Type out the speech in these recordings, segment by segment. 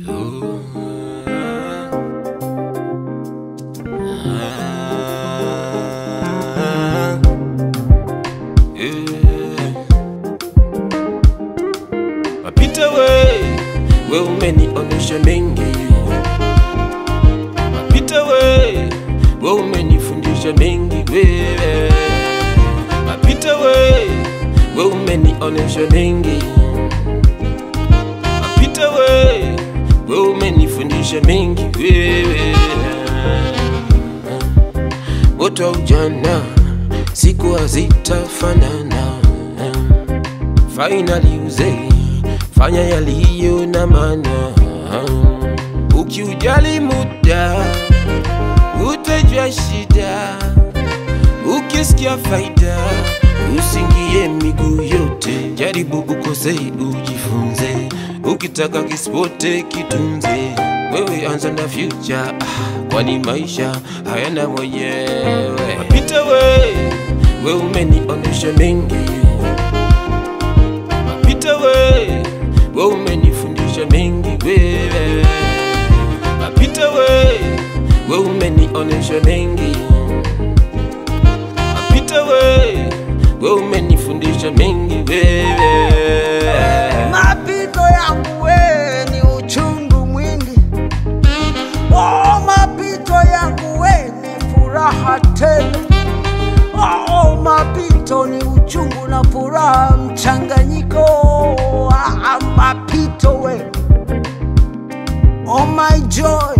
Mapita we, we umenionesha mengi. Mapita we, we umenifundisha mengi wewe. Mapita we, we umenionesha mengi. Mapita we, we umenifundisha mengi wewe. Wote wa ujana siku hazitafanana. Finally uzee, fanya yaliyo na maana. Ukiujali muda, utajua shida. Ukisikia faida, usingie miguu yote. Jaribu ukose, ujifunze. Ukitaka kispote, kitunze. Wewe anza na future, ah, kwani maisha hayana mwenyewe. Mapita we, we umenionesha mengi Mapita we, we umenifundisha mengi wewe. Mapita we, we umenionesha mengi. Mapita we, we umenifundisha mengi wewe. Mapito yangu we ni uchungu mwingi, oh, mapito yangu we ni furaha tele, oh, mapito ni uchungu na furaha mchanganyiko, ah, mapito we, oh my joy,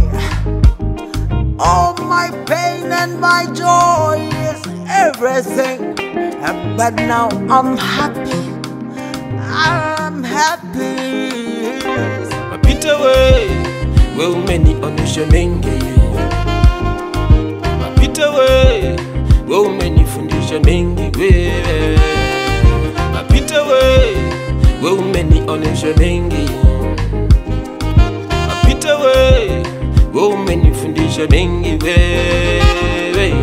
oh my pain and my joy is everything, but now I'm happy. I'm happy. Mapita we, we umenionesha mengi. Mapita we, we umenifundisha mengi wewe. Mapita we, we umenionesha mengi. Mapita we, we umenifundisha mengi wewe.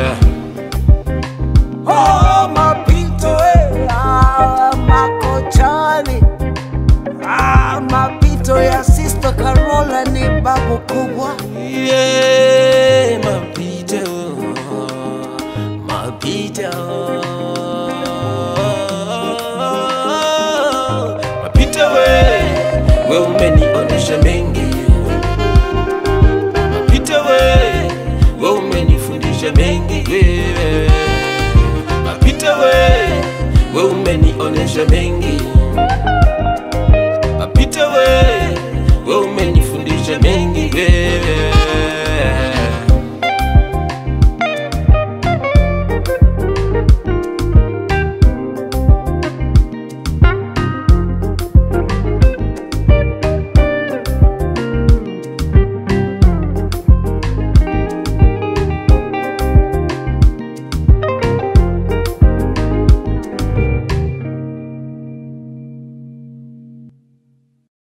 Oh, mapito eh, ah, makochani ah, mapito ya Sister Carola ni babu kubwa. Yeah, mapita, mapita. Mapita we, we umenionesha mengi. Mapita we, we umenifundisha mengi wewe. Mapita we, we umenionesha mengi.